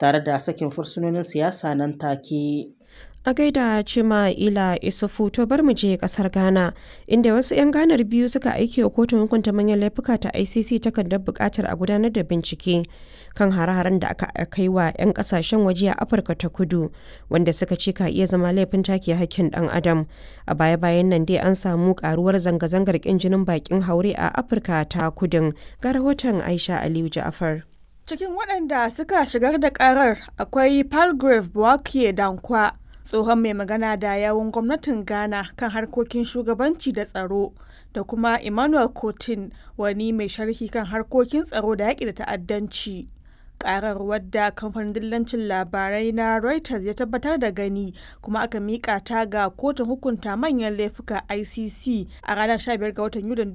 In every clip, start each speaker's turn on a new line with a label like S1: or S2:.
S1: tare da sakin fursunonin siyasa nan take.
S2: A gaida Cima Ila Isufu to bar mu je kasar Ghana inda wasu 'yan ganar biyu suka aiki wa kotun hukunta manyan laifuka ta ICC takardar buƙatar a gudanar da bincike kan hare-haren da aka kai wa 'yan kasashen waje a Afirka ta Kudu wanda suka ce ka iya zama laifin take hakkin ɗan adam. A baya-bayan nan dai an samu karuwar zanga-zangar ƙin jinin bakin haure a Afirka ta Kudin ga rahoton Aisha Aliyu Ja'afar.
S3: Cikin waɗanda suka shigar da ƙarar akwai Palgrave Bouakie Dankwa tsohon mai magana da yawun gwamnatin ghana kan harkokin shugabanci da tsaro da kuma emmanuel cotin wani mai sharhi kan harkokin tsaro da yaƙi da ta'addanci karar wadda kamfanin dillancin labarai na reuters ya tabbatar da gani kuma aka miƙa ta ga kotun hukunta manyan laifuka icc a ranar 15 ga watan yulin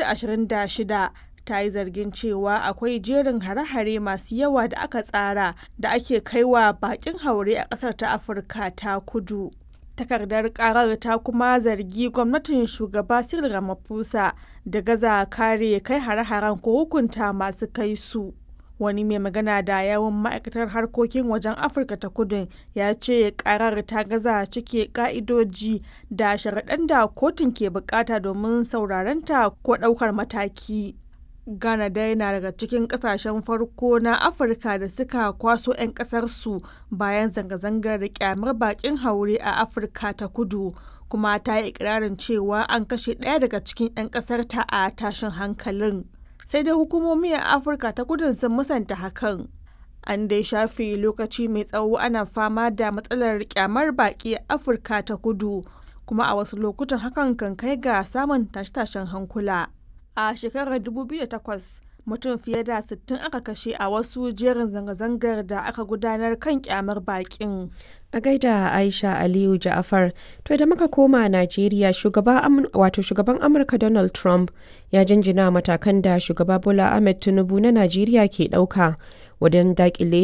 S3: 2026 ta yi zargin cewa akwai jerin hare-hare masu yawa da aka tsara da ake kaiwa bakin haure a ƙasar ta afirka ta kudu takardar karar ta kuma zargi gwamnatin shugaba cyril ramaphosa da gaza kare kai hare-haren ko hukunta masu kai su wani mai magana da yawon ma'aikatar harkokin wajen afirka ta kudu ya ce karar ta gaza cike ka'idoji da sharaɗan da kotun ke bukata domin saurarenta ko ɗaukar mataki Ghana dai na daga cikin kasashen farko na Afirka da suka kwaso 'yan ƙasarsu bayan zanga-zangar da kyamar bakin haure a Afirka ta kudu kuma ta yi ikirarin cewa an kashe ɗaya daga cikin 'yan ƙasarta a tashin hankalin. Sai dai hukumomi a Afirka ta kudun sun musanta hakan. An dai shafe lokaci mai tsawo ana fama da matsalar kyamar baki a Afirka ta kudu kuma a wasu lokutan hakan kan kai ga samun tashe-tashen hankula. a shekarar 2008 mutum fiye da 60 aka kashe a wasu jerin zanga-zangar da aka gudanar kan kyamar bakin.
S2: A gaida Aisha Aliyu Ja'afar, to da muka koma Najeriya shugaba wato shugaban Amurka Donald Trump ya jinjina matakan da shugaba Bola Ahmed Tinubu na Najeriya ke ɗauka wajen dakile